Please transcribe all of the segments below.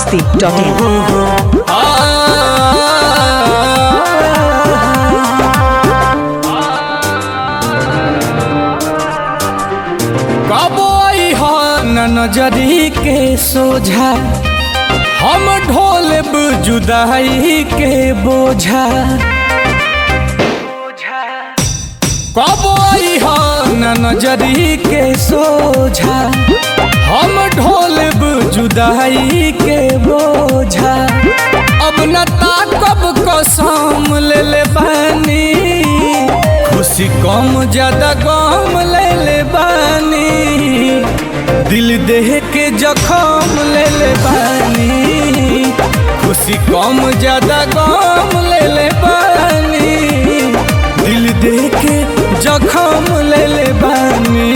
biharmasti.in कबो न नजरी के सोझा हम ढोलब जुदाई के बोझा कबो न नजरी के सोझा हम ढोलब जुदाई के बोझा अब न ताकब कसम ले ले बानी खुशी कम ज्यादा गम ले ले बानी दिल देह के जखम ले ले बानी खुशी कम ज्यादा गम ले ले बानी दिल देह के जखम ले ले बानी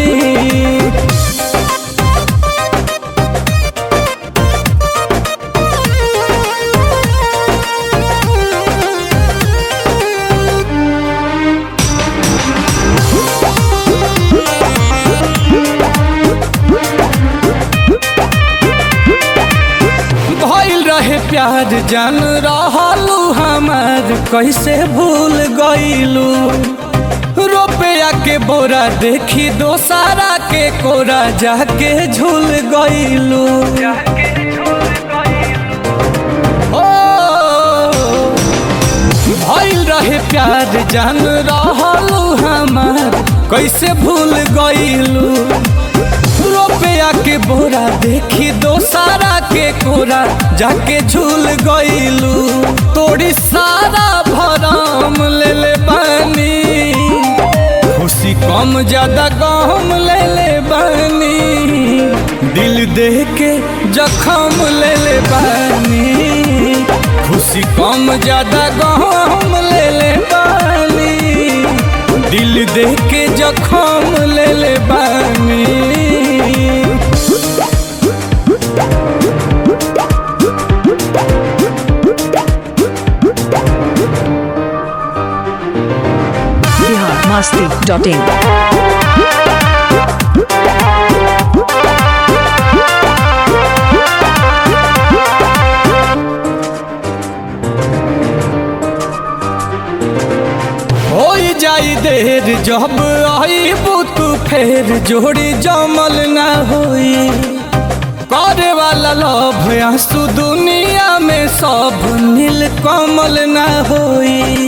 भइल रहे प्यार जान रहलू हमार कैसे भूल गईलू रुपया के बोरा देखी दोसारा के कोरा जाके झूल गईलू ओ भइल रहे प्यार जान रहलू हमार कैसे भूल गईलू रुपया के बोरा देखी दोसारा के कोरा जाके झूल गईलू तोड़ी सारा भरम ले ले बानी खुशी कम ज्यादा गम ले ले बानी दिल देह के जखम ले ले बानी खुशी कम ज्यादा गम ले ले बानी दिल देह के जखम ले ले बानी biharmasti.in हो जाई देर जब आई बुत फेर जोड़ी जमल ना होई करे वाला लोभ आंसू दुनिया में सब नील कमल ना होई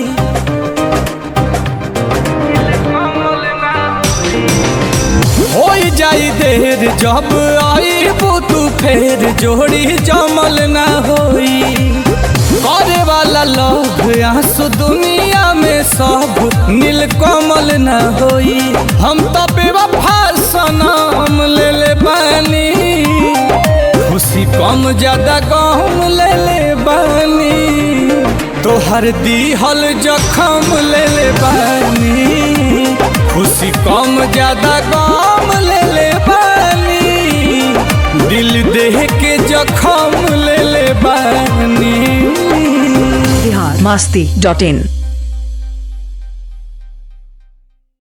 हो जाई देर जब आई बुत फेर जोड़ी जमल ना होई करे वाला लोग आंसू दुनिया में सब नील कमल न होई हम तो बेवफा सनम ले ले बानी खुशी कम ज्यादा गम ले ले बानी तोहर दीहल जखम ले ले बानी खुशी कम ज्यादा गम ले ले बानी दिल देह के जखम ले ले बानी biharmasti.in